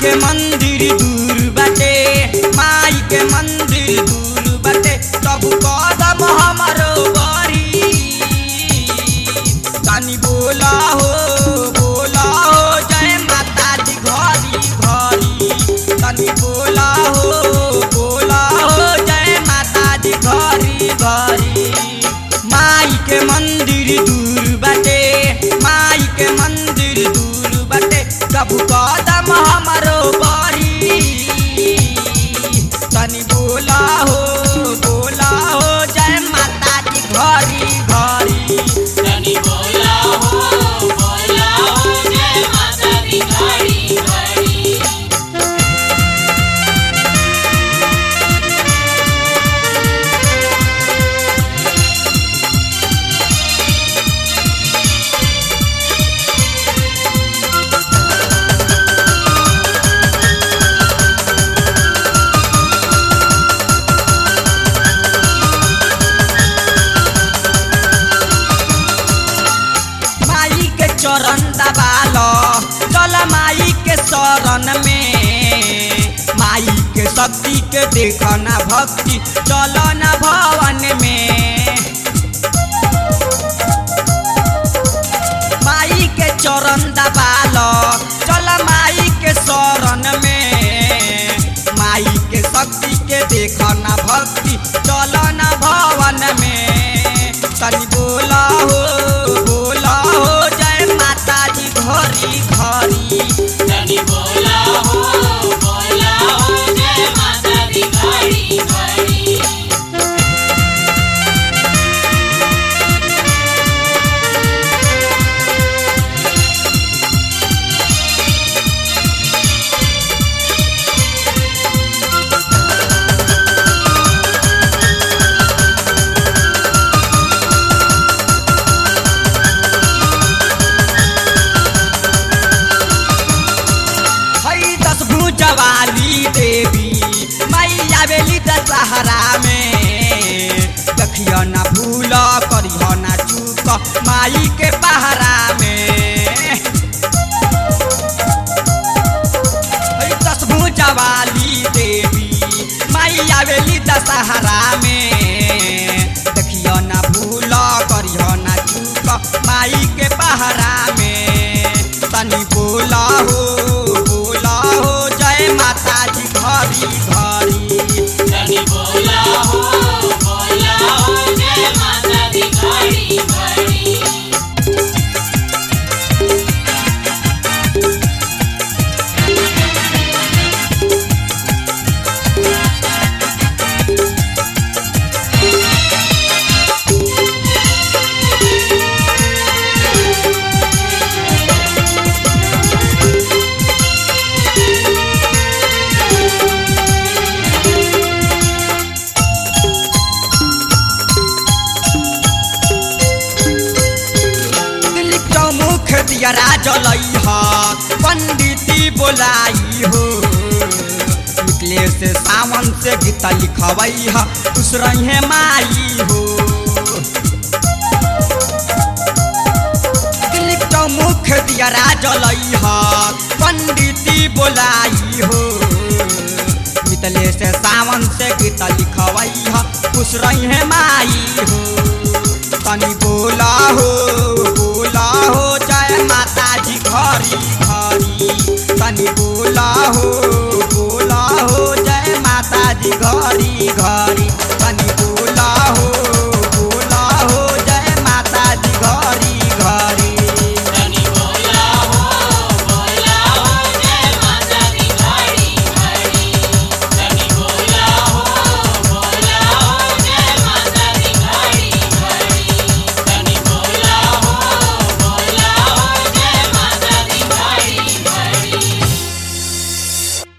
के मंदिर दूर बाटे माई के मंदिर दूर बाटे तब कदम हमारो बरी तनी बोला हो बोला हो जय माता दी घरी घरी तनी बोला हो बोला हो जय माता दी घरी घरी माई के मंदिर दूर बाटे माई के मंदिर दूर बाटे कबू कदम हमारो बरी तनी बोला हो बोला हो जय माता दी घरी घरी तनी बोला हो बोला हो जय माता दी घड़ी घड़ी माई के चरण दबालो चल माई के शरण में माई के शक्ति के देखना भक्ति चल न भवन में माई के चरण दबालो चल माई के शरण में माई के शक्ति के देखना भक्ति चल न भवन में तनी बोला हो बोला हो जय माता दी घरी घरी तनी बोला हो बोला हो जय माता दी घड़ी घड़ी हई दस भुजवाली देवी मैया बेली दशहरा में देखियो ना भूल करियो ना चूक माई के पहरा में हई दस भुजवाली देवी मैया बेली दशहरा में देखियो ना भूल करियो ना चूक माई के पहरा में तनी बोला हो बोला हो जय माता जी घरी घरी तनी बोला हो बोला हो जय माता दी घड़ी घड़ी दिलीप चौमुख दियरा जलई ह पंडिती बोलाई हो निकले से सावन से गीत लिखवई ह खुश रहे माई हो दिलीप चौमुख दियरा जलई ह पंडिती बोलाई हो मितले से सावन से गीत लिखवई ह खुश रहे माई हो तनी बोला हो बोला हो जय माता जी घरी घरी तनी बोला हो बोला हो जय माता जी घरी घरी